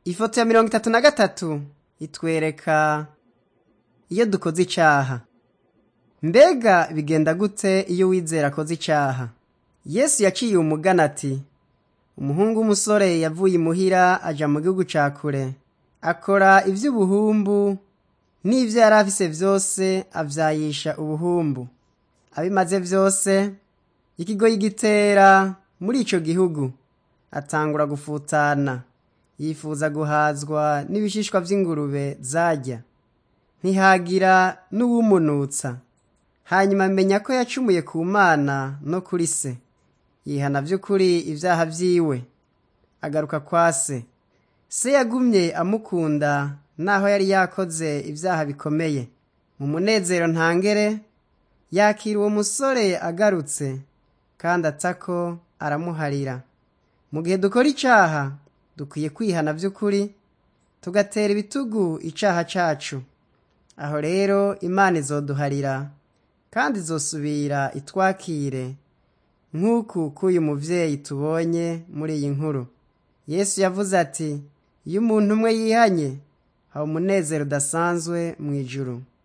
ifoto ya mirongo itatu na gatatu itwereka iyo dukoze icaha mbega bigenda gute iyo wizera akoze icaha yesu yaciye umugana ati umuhungu w'umusore yavuye imuhira aja mu gihugu ca kure akora ivy'ubuhumbu n'ivyo yari afise vyose avyayisha ubuhumbu abimaze vyose ikigoyi gitera muri ico gihugu atangura gufutana yifuza guhazwa n'ibishishwa vy'ingurube zarya ntihagira n'uwumunutsa hanyuma amenya ko yacumuye ku mana no kuri se yihana vy'ukuri ivyaha vyiwe agaruka kwa se se yagumye amukunda naho yari yakoze ivyaha bikomeye mu munezero ntangere yakira uwo musore agarutse kandi atako aramuharira mu gihe dukora icaha dukwiye kwihana vy'ukuri tugatera ibitugu icaha cacu aho rero imana izoduharira kandi izosubira itwakire nk'uku k'uyu muvyeyi tubonye muri iyi nkuru yesu yavuze ati iyo umuntu umwe yihanye haba umunezero udasanzwe mu ijuru